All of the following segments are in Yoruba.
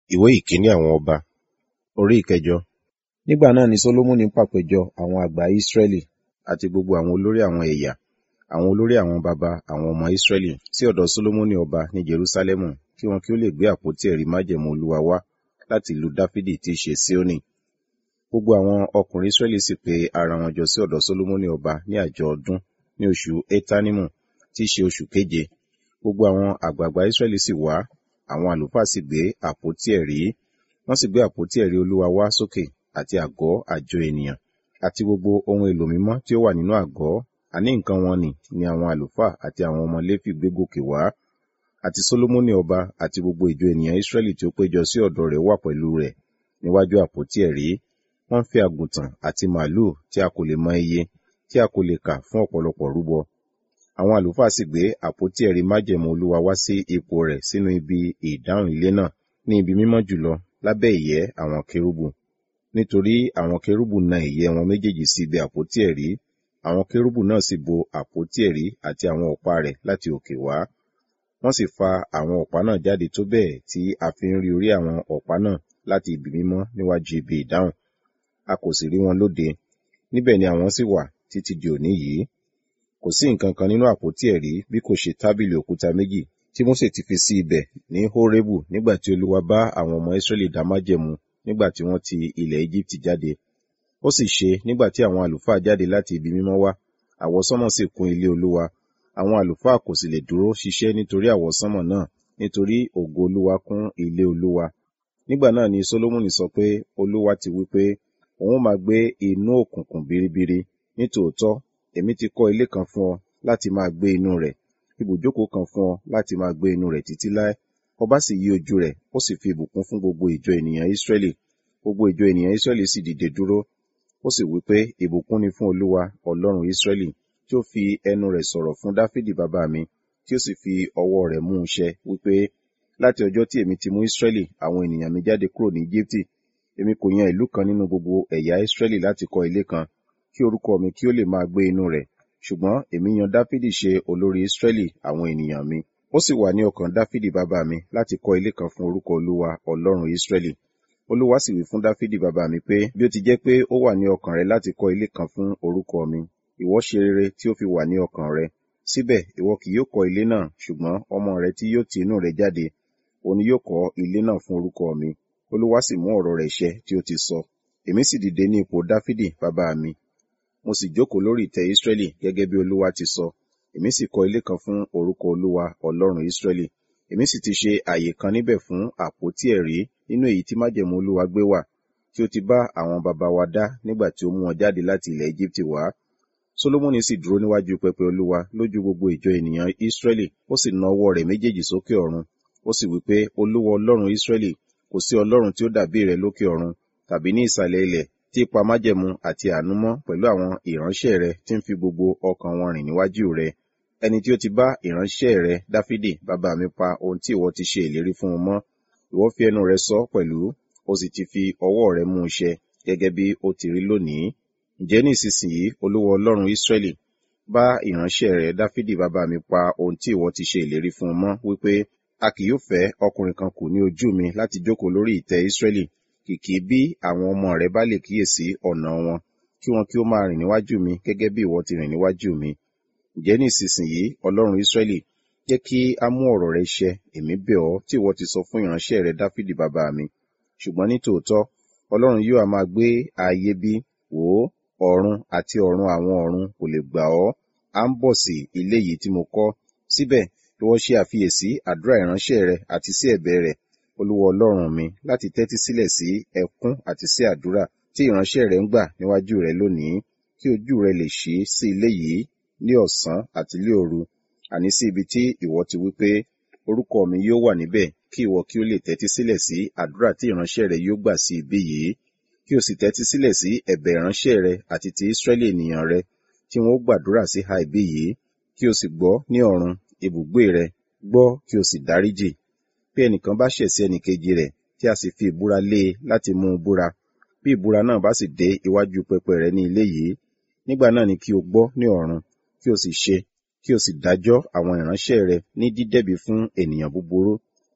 ìwé ìkíní àwọn ọba orí ìkẹjọ nígbà náà ni solomoni pàpéjọ àwọn àgbà israẹli àti gbogbo àwọn olórí àwọn ẹ̀yà àwọn olórí àwọn baba àwọn ọmọ israẹli sí ọ̀dọ̀ solomoni ọba ní jerusalemu kí wọn kí ó lè gbé àpótí ẹ̀rí májẹ̀mú olúwa wá láti ìlú dáfídì tí í ṣe síónì gbogbo àwọn ọkùnrin israẹli sì pe ara wọn jọ sí ọ̀dọ̀ solomoni ọba ní àjọ ọdún ní oṣù etanimu tí í ṣe oṣù keje gbogbo àwọn àgbààgbà israẹli sì wá àwọn àlùfáà sì gbé àpótí ẹ̀rí wọ́n sì gbé àpótí ẹ̀rí olúwa wá sókè àti àgọ́ àjọ ènìyàn àti gbogbo ohun èlò mímọ́ tí ó wà nínú àgọ́ àní nǹkan wọn nì ni àwọn àlùfáà àti àwọn ọmọ léfì gbé gòkè wá àti solomoni ọba àti gbogbo ìjọ ènìyàn israẹli tí ó péjọ sí ọ̀dọ̀ rẹ̀ wà pẹ̀lú rẹ̀ níwájú àpótí ẹ̀rí wọ́n fi àgùntàn àti màálù tí a kò lè mọ iye tí a kò lè kà fún ọ̀pọ̀lọpọ̀ rúbọ àwọn àlùfáà sì gbé àpótí ẹ̀rí májẹ̀mú olúwa wá sí ipò rẹ̀ sínú ibi ìdáhùn ilé náà ní ibi mímọ́ jùlọ lábẹ́ ìyẹ́ àwọn kérúbù nítorí àwọn kérúbù na ìyẹ́ wọn méjèèjì sí ibi àpótí ẹ̀rí àwọn kérúbù náà sì bo àpótí ẹ̀rí àti àwọn ọ̀pá rẹ̀ láti òkè wá wọ́n sì fa àwọn ọ̀pá náà jáde tó bẹ́ẹ̀ tí a fi ń rí orí àwọn ọ̀pá náà láti ibi mímọ́ níwájú ibi ìdáhùn a kò sì rí wọn lóde níbẹ̀ ni àwọn sì wà títí di òní yìí kò sí nǹkan kan nínú àpótí ẹ̀rí bí kò ṣe tábìlì òkúta méjì tí Mósè ti fi sí ibẹ̀ ní Hórébù nígbà tí Olúwa bá àwọn ọmọ Ísírẹ́lì dá májẹ̀mú nígbà tí wọ́n ti ilẹ̀ Íjíbítì jáde ó sì ṣe nígbà tí àwọn àlùfáà jáde láti ibi mímọ́ wá àwọsánmọ̀ sì kún ilé Olúwa àwọn àlùfáà kò sì lè dúró ṣiṣẹ́ nítorí àwọsánmọ̀ náà nítorí ògo Olúwa kún ilé Olúwa nígbà náà ni Sólómọ́nì sọ pé Olúwa ti wí pé òun máa gbé inú òkùnkùn biribiri nítòótọ́ èmi ti kọ́ ilé kan fún ọ láti máa gbé inú rẹ̀ ibùjókòó kan fún ọ láti máa gbé inú rẹ̀ títí láé ọba sì yí ojú rẹ̀ ó sì fi ìbùkún fún gbogbo ìjọ ènìyàn Ísírẹ́lì gbogbo ìjọ ènìyàn Ísírẹ́lì sì dìde dúró ó sì wí pé ìbùkún ni fún Olúwa Ọlọ́run Ísírẹ́lì tí ó fi ẹnu rẹ̀ sọ̀rọ̀ fún Dáfídì bàbá mi tí ó sì fi ọwọ́ rẹ̀ mú un ṣẹ wípé láti ọjọ́ tí èmi ti mú Ísírẹ́lì àwọn ènìyàn mi jáde kúrò ní Íjíbítì èmi kò yan ìlú kan nínú gbogbo ẹ̀yà Ísírẹ́lì láti kọ́ ilé kan kí orúkọ mi kí ó lè máa gbé inú rẹ̀ ṣùgbọ́n èmi yan Dáfídì ṣe olórí Ísírẹ́lì àwọn ènìyàn mi ó sì wà ní ọkàn Dáfídì bàbá mi láti kọ́ ilé kan fún orúkọ Olúwa Ọlọ́run Ísírẹ́lì Olúwa sì wí fún Dáfídì bàbá mi pé bí ó ti jẹ́ pé ó wà ní ọkàn rẹ láti kọ́ ilé kan fún orúkọ mi ìwọ ṣe rere tí ó fi wà ní ọkàn rẹ síbẹ̀ ìwọ kì yóò kọ́ ilé náà ṣùgbọ́n ọmọ rẹ tí yóò ti inú rẹ jáde òun ni yóò kọ́ ilé náà fún orúkọ mi Olúwa sì mú ọ̀rọ̀ rẹ̀ ṣẹ tí ó ti sọ èmi sì dìde ní ipò Dáfídì bàbá mi mo sì jókòó lórí ìtẹ́ Ísírẹ́lì gẹ́gẹ́ bí Olúwa ti sọ èmi sì kọ́ ilé kan fún orúkọ Olúwa Ọlọ́run Ísírẹ́lì èmi sì ti ṣe àyè kan níbẹ̀ fún àpótí ẹ̀rí nínú èyí tí májẹ̀mú Olúwa gbé wà tí ó ti bá àwọn baba wa dá nígbà tí ó mú wọn jáde láti ilẹ̀ Íjíbítì wá Solomoni sì dúró níwájú pẹpẹ Olúwa lójú gbogbo ìjọ ènìyàn Ísírẹ́lì ó sì na ọwọ́ rẹ̀ méjèèjì sókè ọ̀run ó sì wí pé Olúwa Ọlọ́run Ísírẹ́lì kò sí Ọlọ́run tí ó dàbí rẹ̀ lókè ọ̀run tàbí ní ìsàlẹ̀ ilẹ̀ tí pa májẹ̀mú àti àánú mọ́ pẹ̀lú àwọn ìránṣẹ́ rẹ̀ tí ń fi gbogbo ọkàn wọn rìn níwájú rẹ̀ ẹni tí ó ti bá ìránṣẹ́ rẹ̀ Dáfídì bàbá mi pa ohun tí ìwọ ti ṣe ìlérí fún un mọ́ ìwọ fi ẹnu rẹ̀ sọ pẹ̀lú ó sì ti fi ọwọ́ rẹ̀ mú un ṣẹ gẹ́gẹ́ bí ó ti rí lónìí ǹjẹ́ ní ìsinsìnyí Olúwa Ọlọ́run Ísírẹ́lì bá ìránṣẹ́ rẹ̀ Dáfídì bàbá mi pa ohun tí ìwọ ti ṣe ìlérí fún un mọ́ wípé a kì yóò fẹ́ ọkùnrin kan kù ní ojú mi láti jókòó lórí ìtẹ́ Ísírẹ́lì kìkì bí àwọn ọmọ rẹ bá lè kíyèsí ọ̀nà wọn kí wọn kí ó máa rìn níwájú mi gẹ́gẹ́ bí ìwọ ti rìn níwájú mi ǹjẹ́ ní ìsinsìnyí Ọlọ́run Ísírẹ́lì jẹ́ kí a mú ọ̀rọ̀ rẹ ṣẹ èmi bẹ̀ ọ́ tí ìwọ ti sọ fún ìránṣẹ́ rẹ Dáfídì bàbá mi ṣùgbọ́n ní tòótọ́ Ọlọ́run yóò a máa gbé ayé bí wò ó ọ̀run àti ọ̀run àwọn ọ̀run kò lè gbà ọ́ à ń bọ̀ sí ilé yìí tí mo kọ́ síbẹ̀ ìwọ ṣe àfiyèsí àdúrà ìránṣẹ́ rẹ àti sí ẹ̀bẹ̀ rẹ̀ Olúwa Ọlọ́run mi láti tẹ́tí sílẹ̀ sí ẹkún àti sí àdúrà tí ìránṣẹ́ rẹ̀ ń gbà níwájú rẹ̀ lónìí kí ojú rẹ̀ lè ṣí sí ilé yìí ní ọ̀sán àti ní òru àní sí ibi tí ìwọ ti wí pé orúkọ mi yóò wà níbẹ̀ kí ìwọ kí ó lè tẹ́tí sílẹ̀ sí àdúrà tí ìránṣẹ́ rẹ̀ yóò gbà sí ibi yìí kí o sì tẹ́tí sílẹ̀ sí ẹ̀bẹ̀ ìránṣẹ́ rẹ̀ àti ti Ísírẹ́lì ènìyàn rẹ̀ tí wọ́n gbàdúrà sí ha ibi yìí kí o sì gbọ́ ní ọ̀run ibùgbé rẹ̀ gbọ́ kí o sì dáríjì bí ẹnìkan bá ṣẹ̀ sí ẹnìkejì rẹ̀ tí a sì fi ìbúra lé e láti mú un búra bí ìbúra náà bá sì dé iwájú pẹpẹ rẹ̀ ní ilé yìí nígbà náà ni kí o gbọ́ ní ọ̀run kí o sì ṣe kí o sì dájọ́ àwọn ìránṣẹ́ rẹ̀ ní dídẹ̀bi fún ènìyàn búburú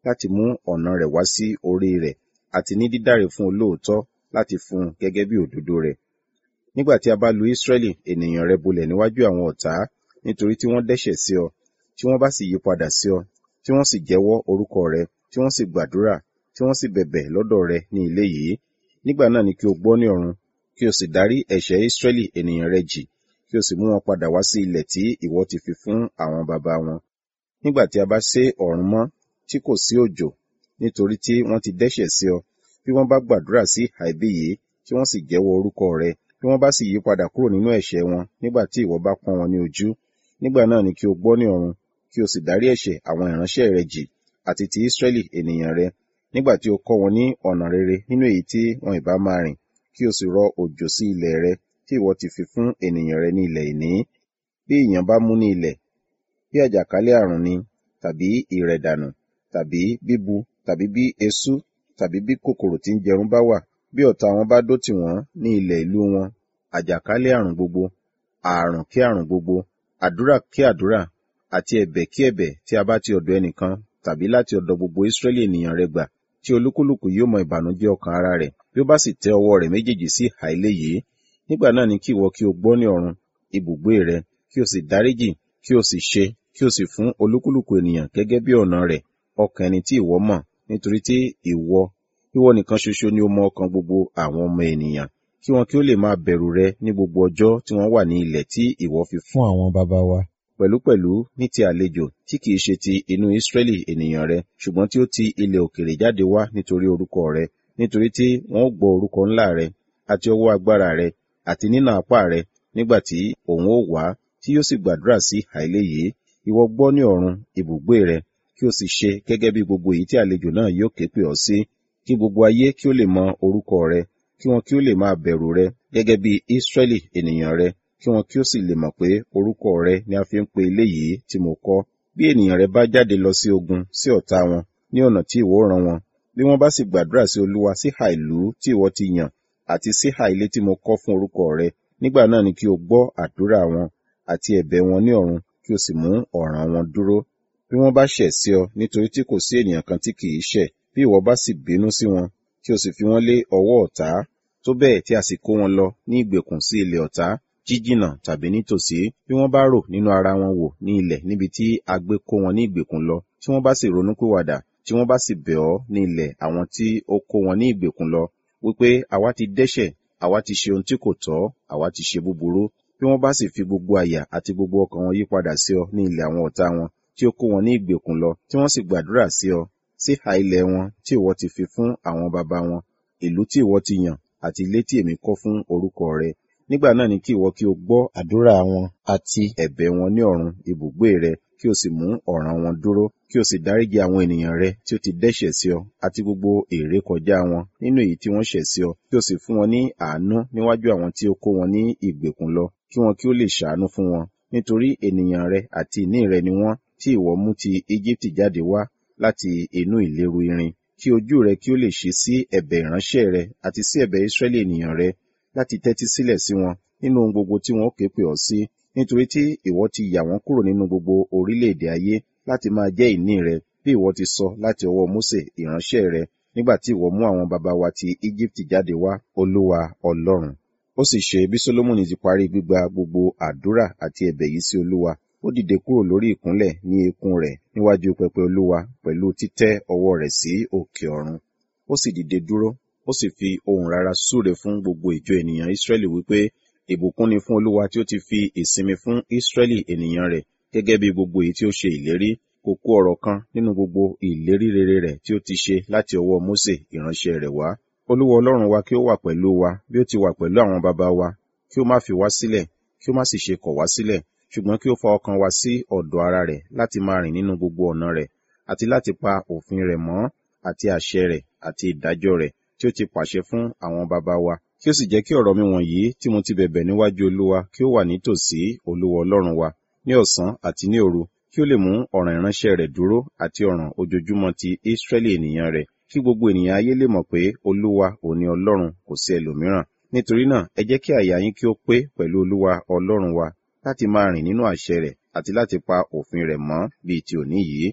láti mú ọ̀nà rẹ̀ wá sí orí rẹ̀ àti ní dídáre fún olóòótọ́ láti fún un gẹ́gẹ́ bí òdodo rẹ̀. Nígbà tí a bá lu Ísírẹ́lì ènìyàn rẹ bolẹ̀ níwájú àwọn ọ̀tá nítorí tí wọ́n dẹ́ṣẹ̀ sí ọ, tí wọ́n bá sì yí padà sí ọ, tí wọ́n sì jẹ́wọ́ orúkọ rẹ, tí wọ́n sì gbàdúrà, tí wọ́n sì bẹ̀bẹ̀ lọ́dọ̀ rẹ ní ilé yìí, nígbà náà ni kí o gbọ́ ní ọ̀run, kí o sì dárí ẹ̀ṣẹ̀ Ísírẹ́lì ènìyàn rẹ jì, kí o sì mú wọn padà wá sí ilẹ̀ tí ìwọ ti fi fún àwọn baba wọn. Nígbà tí a bá sé ọ̀run mọ́, tí kò sí òjò, nítorí tí wọ́n ti dẹ́ṣẹ̀ sí ọ, bí wọ́n bá gbàdúrà sí àìbí yìí, tí wọ́n sì jẹ́wọ́ orúkọ rẹ, bí wọ́n bá sì yí padà kúrò nínú ẹ̀ṣẹ̀ wọn nígbà tí ìwọ bá pọ́n wọn ní ojú, nígbà náà ni kí o gbọ́ ní ọ̀run, kí o sì dárí ẹ̀ṣẹ̀ àwọn ìránṣẹ́ rẹ jì, àti ti Ísírẹ́lì ènìyàn rẹ, nígbà tí o kọ́ wọn ní ọ̀nà rere nínú èyí tí wọn ìbá máa rìn, kí o sì rọ òjò sí ilẹ̀ rẹ tí ìwọ ti fi fún ènìyàn rẹ ní ilẹ̀ ìní. Bí ìyàn bá mú ní ilẹ̀, bí àjàkálẹ̀ àrùn ni, tàbí ìrẹ̀dànù, tàbí bíbu, tàbí bí eṣú, tàbí bí kòkòrò tí ń jẹrun bá wà, bí ọ̀tá wọn bá dó tì wọ́n ní ilẹ̀ ìlú wọn, àjàkálẹ̀ àrùn gbogbo, ààrùn kí àrùn gbogbo, àdúrà kí àdúrà, àti ẹ̀bẹ̀ kí ẹ̀bẹ̀ tí a bá ti ọ̀dọ̀ ẹnìkan tàbí láti ọ̀dọ̀ gbogbo Ísírẹ́lì ènìyàn rẹ gbà, tí olúkúlùkù yóò mọ ìbànújẹ́ ọkàn ara rẹ̀, bí ó bá sì tẹ ọwọ́ rẹ̀ méjèèjì sí ìhà ilé yìí, nígbà náà ni kí ìwọ kí o gbọ́ ní ọ̀run, ibùgbé rẹ, kí o sì dáríjì, kí o sì ṣe, kí o sì fún olúkúlùkù ènìyàn gẹ́gẹ́ bí ọ̀nà rẹ̀, ọkàn ẹni tí ìwọ mọ̀, nítorí tí ìwọ, ìwọ nìkan ṣoṣo ni ó mọ ọkàn gbogbo àwọn ọmọ ènìyàn, kí wọn kí ó lè máa bẹ̀rù rẹ ní gbogbo ọjọ́ tí wọ́n wà ní ilẹ̀ tí ìwọ fi fún àwọn baba wa. Pẹ̀lúpẹ̀lú ní ti àlejò tí kìí ṣe ti inú Ísírẹ́lì ènìyàn rẹ, ṣùgbọ́n tí ó ti ilẹ̀ òkèèrè jáde wá nítorí orúkọ rẹ, nítorí tí wọn ó gbọ́ orúkọ ńlá rẹ, àti ọwọ́ agbára rẹ, àti nínà apá rẹ, nígbà tí òun ó wá, tí yóò sì gbàdúrà sí àìlé yìí, ìwọ gbọ́ ní ọ̀run ibùgbé rẹ, kí o sì ṣe gẹ́gẹ́ bí gbogbo èyí tí àlejò náà yóò ké pè ọ́ sí, kí gbogbo ayé kí ó lè mọ orúkọ rẹ, kí wọn kí ó lè máa bẹ̀rù rẹ gẹ́gẹ́ bí Ísírẹ́lì ènìyàn rẹ, kí wọn kí ó sì lè mọ̀ pé orúkọ rẹ ni a fi ń pe ilé yìí tí mo kọ́. Bí ènìyàn rẹ bá jáde lọ sí ogun sí ọ̀tá wọn ní ọ̀nà tí ìwọ rán wọn, bí wọ́n bá sì gbàdúrà sí Olúwa síhà ìlú tí ìwọ ti yàn, àti síhà ilé tí mo kọ́ fún orúkọ rẹ, nígbà náà ni kí o gbọ́ àdúrà wọn àti ẹ̀bẹ̀ wọn ní ọ̀run, kí o sì mú ọ̀ràn wọn dúró. Bí wọ́n bá ṣẹ̀ sí ọ nítorí tí kò sí ènìyàn kan tí kìí ṣẹ̀, bí ìwọ bá sì bínú sí wọn, kí o sì fi wọ́n lé ọwọ́ ọ̀tá, tó bẹ́ẹ̀ tí a sì kó wọn lọ ní ìgbèkùn sí ilẹ̀ ọ̀tá, jíjìnà tàbí nítòsí, bí wọ́n bá rò nínú ara wọn wò ní ilẹ̀ níbi tí a gbé kó wọn ní ìgbèkùn lọ, tí wọ́n bá sì ronúpìwàdà, tí wọ́n bá sì bẹ̀ ọ́ ní ilẹ̀ àwọn tí ó kó wọn ní ìgbèkùn lọ, wípé àwa ti dẹ́ṣẹ̀, àwa ti ṣe ohun tí kò tọ́, àwa ti ṣe búburú, bí wọ́n bá sì fi gbogbo àyà àti gbogbo ọkàn wọn yípadà sí ọ ní ilẹ̀ àwọn ọ̀tá wọn, tí ó kó wọn ní ìgbèkùn lọ, tí wọ́n sì gbàdúrà sí ọ, síhà ilẹ̀ wọn tí ìwọ ti fi fún àwọn baba wọn, ìlú tí ìwọ ti yàn, àti ilé tí èmi kọ́ fún orúkọ rẹ. Nígbà náà ni kí ìwọ kí o gbọ́ àdúrà wọn àti ẹ̀bẹ̀ wọn ní ọ̀run ibùgbé rẹ, kí o sì mú ọ̀ràn wọn dúró, kí o sì dáríjì àwọn ènìyàn rẹ tí ó ti dẹ́ṣẹ̀ sí ọ, àti gbogbo ìrékọjá wọn nínú èyí tí wọ́n ṣẹ̀ sí ọ, kí o sì fún wọn ní àánú níwájú àwọn tí ó kó wọn ní ìgbèkùn lọ, kí wọn kí ó lè ṣàánú fún wọn, nítorí ènìyàn rẹ àti ìní rẹ ni wọ́n, tí ìwọ mú ti Íjíbítì jáde wá láti inú ìléru irin, kí ojú rẹ kí ó lè ṣí sí ẹ̀bẹ̀ ìránṣẹ́ rẹ àti sí ẹ̀bẹ̀ Ísírẹ́lì ènìyàn rẹ, láti tẹ́tí sílẹ̀ sí wọn nínú ohun gbogbo tí wọn ó ké pè ọ́ sí, nítorí tí ìwọ ti yà wọ́n kúrò nínú gbogbo orílẹ̀-èdè ayé láti máa jẹ́ ìní rẹ, bí ìwọ ti sọ láti ọwọ́ Mósè ìránṣẹ́ rẹ, nígbà tí ìwọ mú àwọn baba wa ti Íjíbítì jáde wá, Olúwa Ọlọ́run. Ó sì ṣe bí Sólómọ́nì ti parí gbígba gbogbo àdúrà àti ẹ̀bẹ̀ yìí sí Olúwa, ó dìde kúrò lórí ìkúnlẹ̀ ní eékún rẹ̀ níwájú pẹpẹ Olúwa pẹ̀lú títẹ́ ọwọ́ rẹ̀ sí òkè ọ̀run. Ó sì dìde dúró, ó sì fi ohùn rara súre fún gbogbo ìjọ ènìyàn Ísírẹ́lì wípé, ìbùkún ni fún Olúwa tí ó ti fi ìsinmi fún Ísírẹ́lì ènìyàn rẹ̀, gẹ́gẹ́ bí gbogbo èyí tí ó ṣe ìlérí, kò kù ọ̀rọ̀ kan nínú gbogbo ìlérí rere rẹ̀ tí ó ti ṣe láti ọwọ́ Mósè ìránṣẹ́ rẹ̀ wá. Olúwa Ọlọ́run wa kí ó wà pẹ̀lú wa bí ó ti wà pẹ̀lú àwọn baba wa, kí ó má fi wá sílẹ̀, kí ó má sì ṣe kọ̀ wá sílẹ̀, ṣùgbọ́n kí ó fa ọkàn wa sí ọ̀dọ̀ ara rẹ̀ láti máa rìn nínú gbogbo ọ̀nà rẹ̀, àti láti pa òfin rẹ̀ mọ́, àti àṣẹ rẹ̀, àti ìdájọ́ rẹ̀ tí ó ti pàṣẹ fún àwọn baba wa. Kí ó sì jẹ́ kí ọ̀rọ̀ mi wọ̀nyí tí mo ti bẹ̀bẹ̀ níwájú Olúwa kí ó wà nítòsí Olúwa Ọlọ́run wa ní ọ̀sán àti ní òru, kí ó lè mú ọ̀ràn ìránṣẹ́ rẹ̀ dúró àti ọ̀ràn ojoojúmọ́ ti Ísírẹ́lì ènìyàn rẹ̀, kí gbogbo ènìyàn ayé lè mọ̀ pé Olúwa òní Ọlọ́run kò sí ẹlòmíràn. Nítorí náà, ẹ jẹ́ kí àyà yín kí ó pé pẹ̀lú Olúwa Ọlọ́run wa láti máa rìn nínú àṣẹ rẹ̀ àti láti pa òfin rẹ̀ mọ́ bíi ti òní yìí.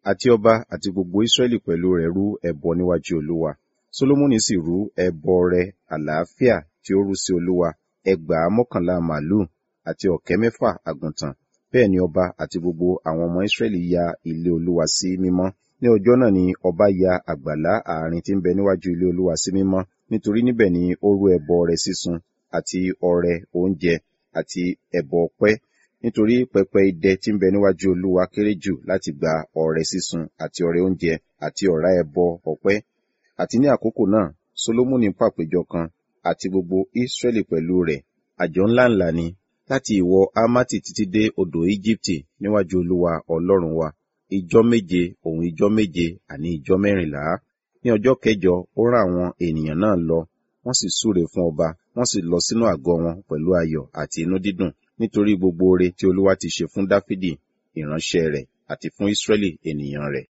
àti ọba àti gbogbo Ísírẹ́lì pẹ̀lú rẹ̀ rú ẹbọ níwájú Olúwa. Sólómọ́nì sì rú ẹbọ rẹ̀ àlàáfíà tí ó rú sí Olúwa ẹgbàá mọ́kànlá màlúù àti ọ̀kẹ́ mẹ́fà àgùntàn. Bẹ́ẹ̀ ni ọba àti gbogbo àwọn ọmọ Ísírẹ́lì ya ilé Olúwa sí mímọ́. Ní ọjọ́ náà ni ọba ya àgbàlá àárín tí ń bẹ níwájú ilé Olúwa sí mímọ́, nítorí níbẹ̀ ni ó rú ẹbọ ọrẹ sísun àti ọrẹ oúnjẹ àti ẹbọ ọpẹ́. Nítorí pẹpẹ idẹ tí ń bẹ níwájú Olúwa kéré jù láti gba ọrẹ sísun àti ọrẹ oúnjẹ àti ọ̀rá ẹbọ ọpẹ́. Àti ní àkókò náà, Sólómọ́nì pàpéjọ kan àti gbogbo Ísírẹ́lì pẹ̀lú rẹ̀. Àjọ ńláǹlà ni láti ìwọ̀ Hámátì títí dé odò Íjíbítì níwájú Olúwa Ọlọ́run wa ijọ́ méje òun ijọ́ méje àní ijọ́ mẹ́rìnlá. Ní ọjọ́ kẹjọ ó rán àwọn ènìyàn náà lọ, wọ́n sì súre fún ọba, wọ́n sì lọ sínú àgọ́ wọn pẹ̀lú ayọ̀ àti inú dídùn nítorí gbogbo oore tí Olúwa ti ṣe fún Dáfídì ìránṣẹ́ rẹ̀ àti fún Ísírẹ́lì ènìyàn rẹ̀.